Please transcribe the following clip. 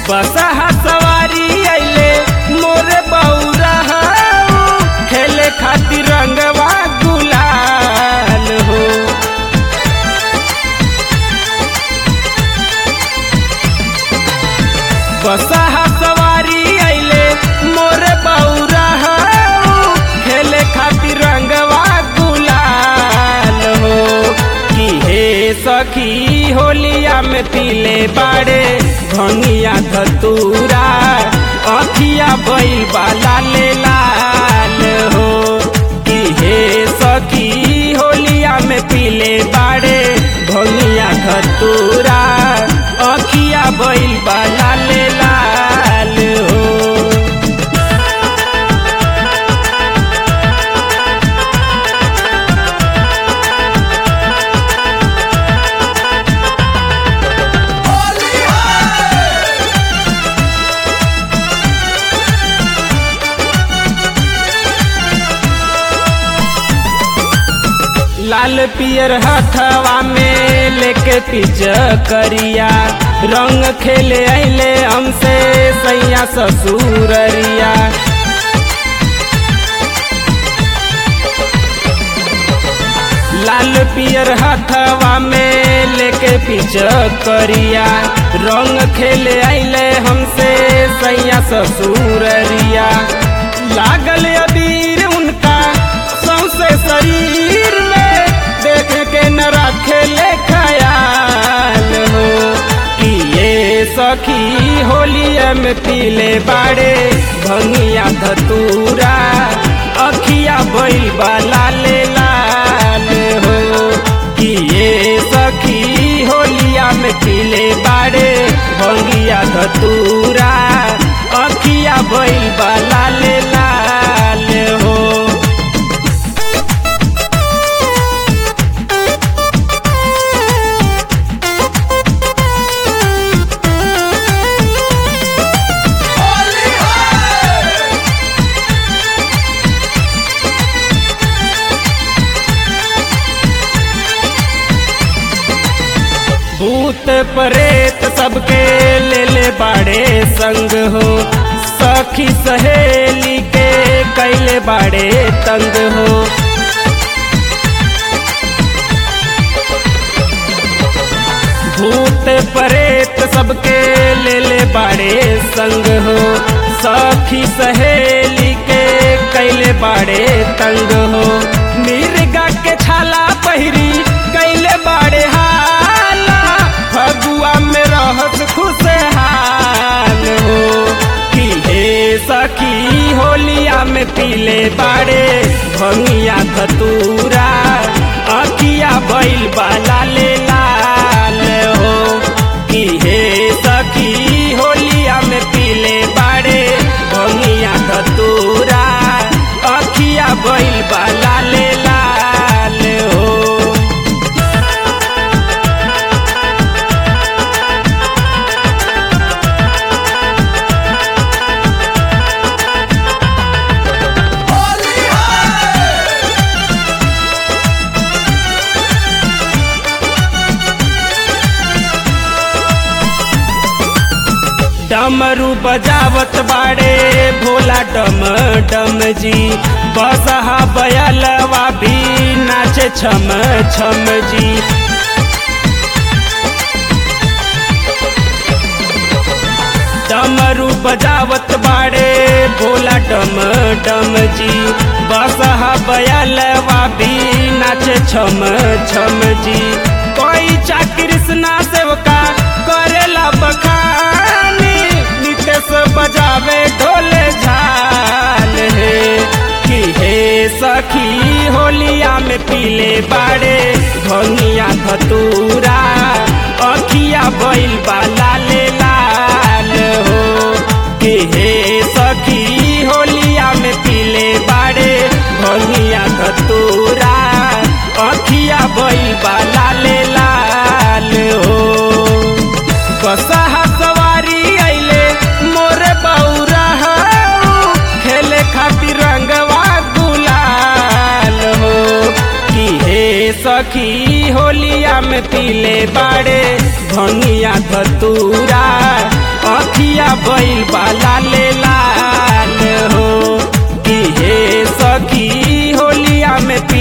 बसहा सवारी अइले मोरे बौरा खेले खातिर रंगवा गुलाल हो बसहा सवारी अइले मोरे बौरा खेले खातिर रंगवा गुलाल हो कि हे सखी होलिया में पीले बाड़े भंगिया धतूरा अखिया बैल बाला ले लाल हो कि हे सखी होलिया में पीले बाड़े भंगिया धतूरा अखिया बैल बाला ले लाल हो लाल पियर हथवा में लेके पिच करिया रंग खेले अइले हमसे सैया ससुररिया लाल पियर हथवा में लेके पिच करिया रंग खेले अइले हमसे सैया ससुररिया लागल अबीर उनका सौसे शरीर में देख के न रखे ले खयाल हो कि ये सखी होलिया में पीले बाड़े भंगिया धतूरा अखिया बैल बाला ले लाल हो कि ये सखी होलिया में पीले बाड़े भंगिया धतूरा अखिया बैल बाला ले लाल हो भूत प्रेत सबके ले ले बाड़े संग हो सखी सहेली के कैले बाड़े तंग हो भूत प्रेत सबके ले ले बाड़े संग हो सखी सहेली के कैले बाड़े तंग हो मिर्गा के छाला पहिरी कैले बाड़े हाला फगुआ में रहत खुशहाल हो कि हे सखी होलिया में पीले बाड़े भंगिया धतूरा अखिया बैल बाला ले लाल हो कि हे सखी होलिया में पीले बाड़े भंगिया धतूरा अखिया बैल बाला ले लाल हो डमरू बजावत बाड़े भोला डम डम जी बसहा बयलवा भी नाचे छम छम जी डमरू बजावत बाड़े भोला डम डम जी बसहा बयलवा भी नाचे छम छम जी कोई चा कृष्णा सेवका करेला बखानी नितेश बजावे ढोले झाल हे कि हे सखी होलिया में पीले बाड़े भंगिया धतूरा अखिया बैल बाला ले लाल हो कि हे सखी होलिया में पीले बाड़े भंगिया धतूरा अखिया बैल बाला ले लाल हो बसहा सवारी अइले मोरे बौरा खेले खातिर रंगवा गुलाल हो कि हे सखी होलिया में पीले बाड़े भंगिया धतूरा अखिया बैल बाला ले लाल हो कि हे सखी होलिया में